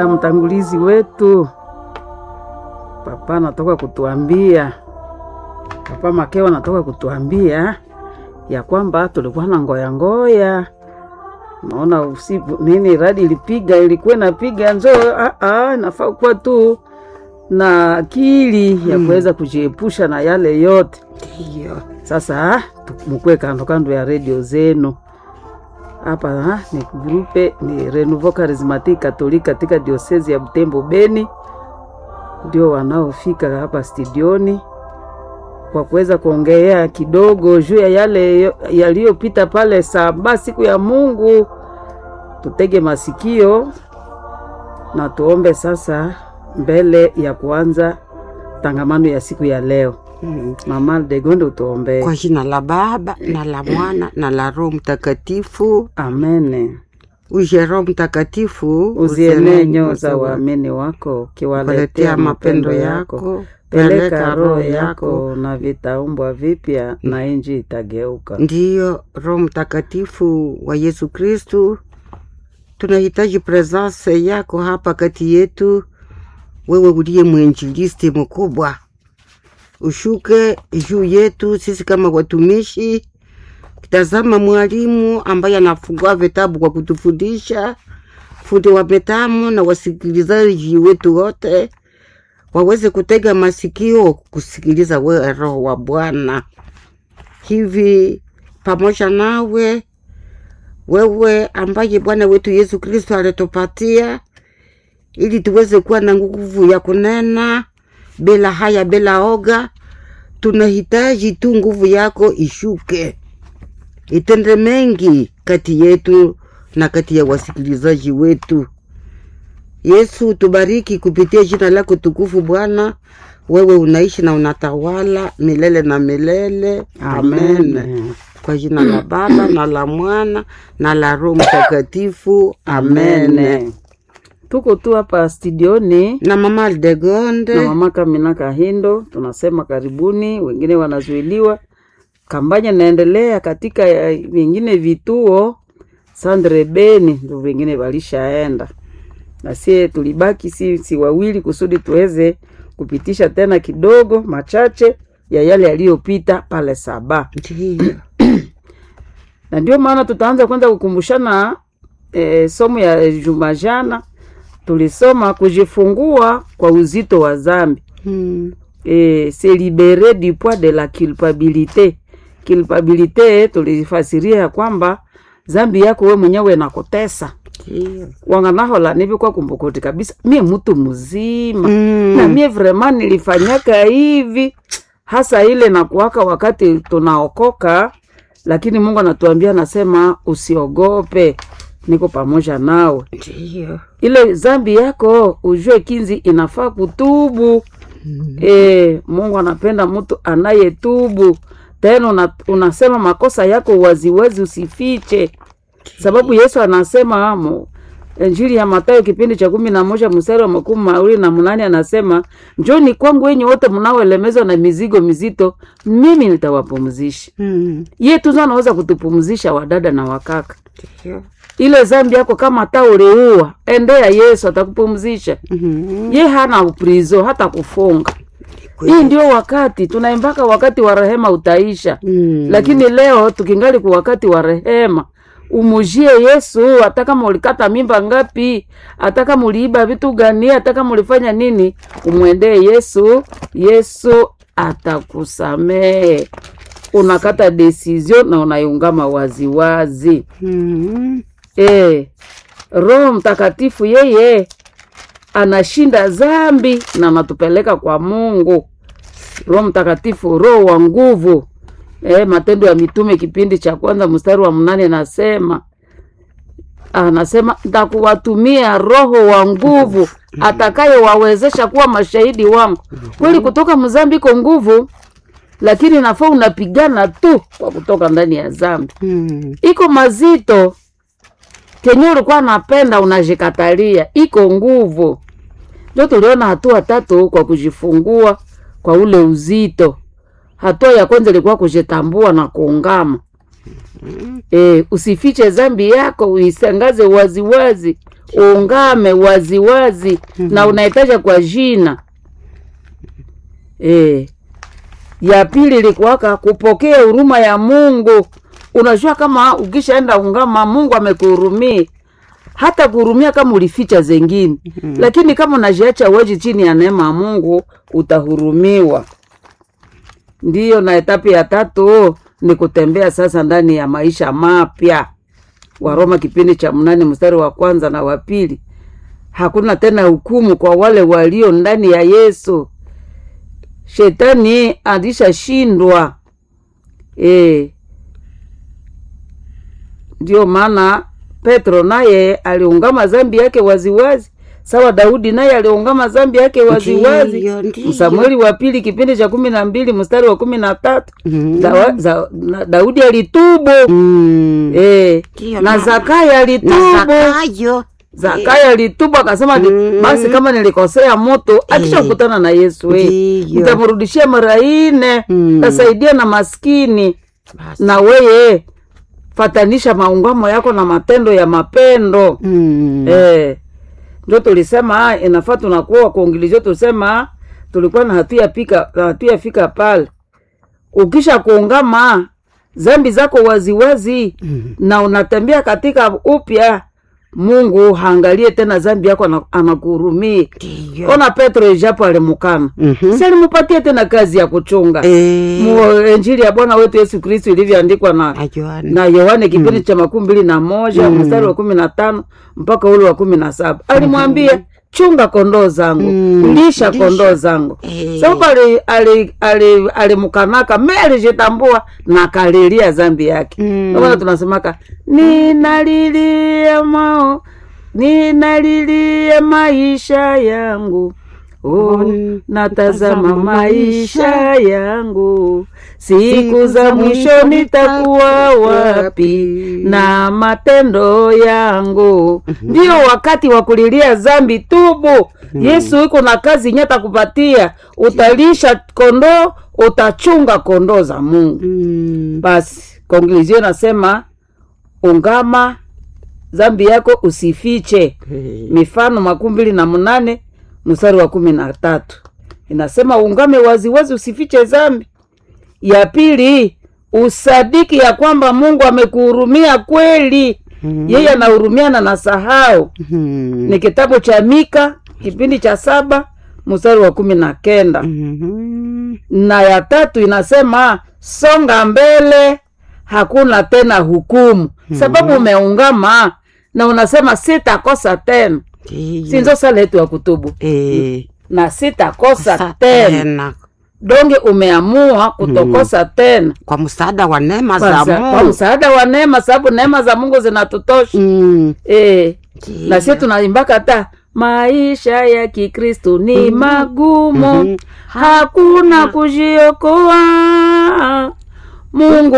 mtangulizi wetu papa anatoka kutuambia, papa Makeo anatoka kutuambia ya kwamba tulikuwa na ngoya ngoya, naona usiku nini, radi ilipiga, ilikuwa inapiga njoo, ah, ah, nafaa kuwa tu na akili ya kuweza kujiepusha na yale yote. Ndiyo. Sasa mukwe kando kando ya redio zenu hapa ha, ni grupe ni Renouveau Charismatique Catholique katika diosezi ya Butembo Beni, ndio wanaofika hapa studioni kwa kuweza kuongea kidogo juu ya yale yaliyopita pale saba siku ya Mungu. Tutege masikio na tuombe sasa mbele ya kuanza tangamano ya siku ya leo. Mm. Mama Degonde, utuombee. Kwa jina la Baba na la Mwana na la Roho Mtakatifu. Amene. Uje Roho Mtakatifu, Uzienee nyoo za waamini wako, ukiwaletea mapendo yako. Peleka roho yako na vitaumbwa vipya, na inji itageuka. Ndiyo Roho Mtakatifu wa Yesu Kristu, tunahitaji presence yako hapa kati yetu. Wewe uliye mwinjilisti mkubwa, ushuke juu yetu sisi kama watumishi. Tazama mwalimu ambaye anafungua vitabu kwa kutufundisha, fundi wa metamu na wasikilizaji wetu wote waweze kutega masikio kusikiliza wewe, Roho wa Bwana. Hivi pamoja nawe wewe, ambaye Bwana wetu Yesu Kristo alitupatia ili tuweze kuwa na nguvu ya kunena bila haya, bila oga. Tunahitaji tu nguvu yako ishuke, itende mengi kati yetu na kati ya wasikilizaji wetu. Yesu, tubariki kupitia jina lako tukufu Bwana. Wewe unaishi na unatawala milele na milele. Amen. Amen. Kwa jina la Baba na la Mwana na la Roho Mtakatifu. Amen. Amen. Tuko tu hapa studioni Na mama na Aldegonde, mama Kamina Kahindo, tunasema karibuni. Wengine wanazuiliwa, kampanya inaendelea katika ya- vingine vituo Sandre Beni, ndio wengine walishaenda, na sie tulibaki si, si wawili kusudi tuweze kupitisha tena kidogo machache ya yale yaliyopita pale Saba, ndiyo na ndio maana tutaanza kwanza kukumbushana e, somo ya juma jana tulisoma kujifungua kwa uzito wa zambi Hmm. e, se libere du poids de la culpabilité. Culpabilité tulifasiria ya kwamba zambi yako we mwenyewe nakutesa Ndiyo. wanganahola nivikwa kumbukoti kabisa mie mtu mzima Mm. na mie vrema nilifanyaka hivi hasa ile na kuwaka wakati tunaokoka, lakini Mungu anatuambia anasema, usiogope, niko pamoja nawe. Ndiyo. Ile zambi yako ujue kinzi inafaa kutubu. E, Mungu anapenda mtu anayetubu tena una, unasema makosa yako waziwazi, usifiche, sababu Yesu anasema mo Injili ya Mathayo kipindi cha kumi na moja mstari wa makumi mawili na munane anasema njoni kwangu wenye wote mnaoelemezwa na mizigo mizito, mimi nitawapumzisha. Hmm. Ye tu ndo anaweza kutupumzisha, wadada na wakaka. Ndiyo. Ile zambi yako kama hata uliua, endea Yesu atakupumzisha. Mhm. Ye hana uprizo hata kufunga. Hii ndio wakati tunaimbaka, wakati wa rehema utaisha. Hmm. Lakini leo tukingali kwa wakati wa rehema, umujie Yesu. Hata kama ulikata mimba ngapi, hata kama uliiba vitu gani, hata kama ulifanya nini, umwendee Yesu. Yesu atakusamehe. Unakata decision na unaiungama waziwazi. Hmm. E, Roho Mtakatifu yeye anashinda zambi na anatupeleka kwa Mungu. Roho Mtakatifu, roho wa nguvu. E, Matendo ya Mitume kipindi cha kwanza mstari wa mnane nasema anasema ntakuwatumia roho wa nguvu atakayewawezesha kuwa mashahidi wangu. Kweli kutoka mzambi iko nguvu, lakini nafaa unapigana tu kwa kutoka ndani ya zambi Hmm. iko mazito kenye ulikuwa napenda unajikatalia, iko nguvu. Ndio tuliona hatua tatu kwa kujifungua kwa ule uzito. Hatua ya kwanza ilikuwa kujitambua na kuungama. E, usifiche zambi yako, uisangaze waziwazi, ungame waziwazi na unaitaja kwa jina e. ya pili likuwaka kupokea huruma ya mungu unajua kama ukishaenda ungama mungu amekuhurumia hata kuhurumia kama ulificha zengine mm. lakini kama unajiacha weji chini ya neema ya mungu utahurumiwa ndiyo na etapi ya tatu ni kutembea sasa ndani ya maisha mapya waroma kipindi cha mnane mstari wa kwanza na wa pili hakuna tena hukumu kwa wale walio ndani ya yesu shetani alishashindwa e. ndio maana petro naye aliungama zambi yake waziwazi sawa daudi naye aliungama zambi yake waziwazi Ndiyo, ndiyo. samueli wa pili kipindi cha kumi na mbili mstari wa kumi na tatu Mhm. Dawa- za- na- daudi alitubu Mm. e. Ndiyo, na na- zakayo na alitubu Zakayo zakayo alitubu akasema ati, Mm. basi kama nilikosea moto akisha kukutana na yesu we Ndiyo. mtamrudishia mara ine Mm. tasaidia na maskini Basi. na weye fatanisha maungamo yako na matendo ya mapendo Mm. eh, ndio tulisema ah, inafaa tunakuwa kuongilizio tusema tulikuwa na hatuyafika hatuyafika pale ukisha kuungama zambi zako waziwazi Mm. na unatembea katika upya mungu haangalie tena zambi yako ana- anakuhurumia Ndiyo. ona petro ijapo alimukana Mhm. si alimupatia tena kazi ya kuchunga Eh, mu injili ya bwana wetu yesu kristu ilivyoandikwa na na Yohana. na yohane kipindi cha makumi mbili na moja mstari wa kumi na tano mpaka ule wa kumi na saba alimwambia chunga kondoo zangu Mm, lisha lisha. kondoo zangu Eh. sababu ali- ali- ali- alimkanaka me alijitambua na akalilia zambi yake Mm. Ndio maana tunasemaka ninalilia mao ninalilia maisha yangu Oh, Mm, natazama natazama maisha maisha yangu siku za mwisho nitakuwa wapi na matendo yangu ndio wakati wa kulilia zambi tubu yesu iko na kazi nyeta kupatia utalisha kondoo utachunga kondoo za mungu Mm. basi konglizio nasema ungama zambi yako usifiche Eh, mifano makumi mbili na mnane mstari wa kumi na tatu inasema ungame waziwazi usifiche zambi ya pili usadiki ya kwamba mungu amekuhurumia kweli Mhm. yeye anahurumiana na sahau Mhm. ni kitabu cha mika kipindi cha saba mstari wa kumi na kenda Mhm. na ya tatu inasema songa mbele hakuna tena hukumu sababu umeungama na unasema sitakosa tena Ndiyo. sinzo sala yetu ya kutubu Eh, na sitakosa sa- tena tena. donge umeamua kutokosa tena kwa msaada wa neema kwa, za msa- kwa Mungu. msaada wa neema sababu neema za mungu zinatutosha Mm. eh, Ndiyo. na sio tunaimbaka hata maisha ya kikristu ni magumu Mhm. hakuna kujiokoa mungu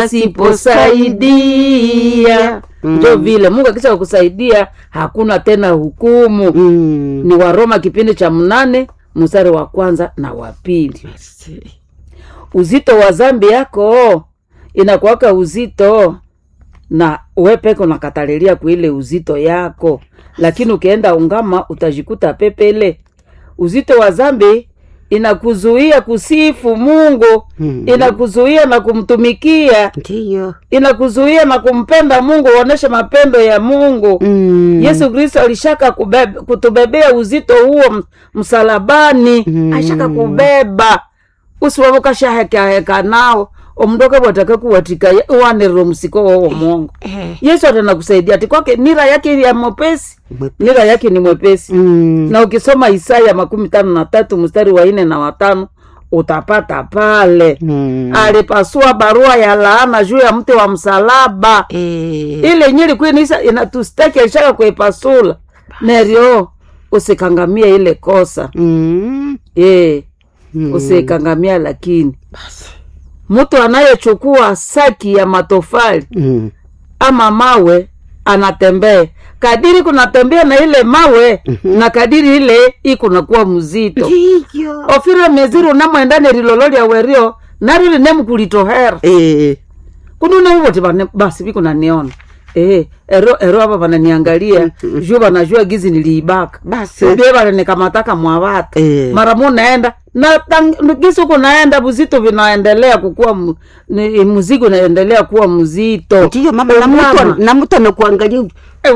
asiposaidia Mm. njo vile mungu akisha kukusaidia hakuna tena hukumu Mm. ni waroma kipindi cha mnane mstari wa kwanza na wa pili Merci. uzito wa zambi yako inakuwaka uzito na wepeke unakatalilia kuile uzito yako lakini ukienda ungama utajikuta pepele uzito wa zambi inakuzuia kusifu mungu Mm. inakuzuia na kumtumikia Ndiyo. inakuzuia na kumpenda mungu uoneshe mapendo ya mungu Mm. yesu kristo alishaka kubebe, kutubebea uzito huo m- msalabani Mm. ashaka kubeba usiwavukashahekaheka nao omndoka bwataka kuwatika uwanirira msiko wowo mongo Eh. yesu atana kusaidia ati kwake nira yake ya mwepesi Mwepe- nira yake ni mwepesi Mm. na ukisoma isaya makumi tano na tatu mstari wa nne na watano utapata pale Mm. alipasua barua ya laana juu ya mti wa msalaba Eh. ile nyili kwinisa inatustaki alishaka kuipasula nerio usikangamia ile kosa Mm. e, Mm. usikangamia lakini Basi. mtu anayechukua saki ya matofali Mm. ama mawe anatembea kadiri kunatembea na ile mawe na kadiri ile ikunakuwa mzito Ndiyo. ofire meziri unamwendane rilolo lya werio narili nemkulitohera Eh. kunune uvoti basi vikunaniona eh, ero ero hapa vananiangalia juu vanajua gizi niliibaka basi bie vananikamataka mwavata Eh. mara mu naenda na tang- gisi huko naenda buzito vinaendelea kukuwa mu, ni, muzigo unaendelea kuwa mzito ndiyo mama na mtu Mama. na mtu anakuangalia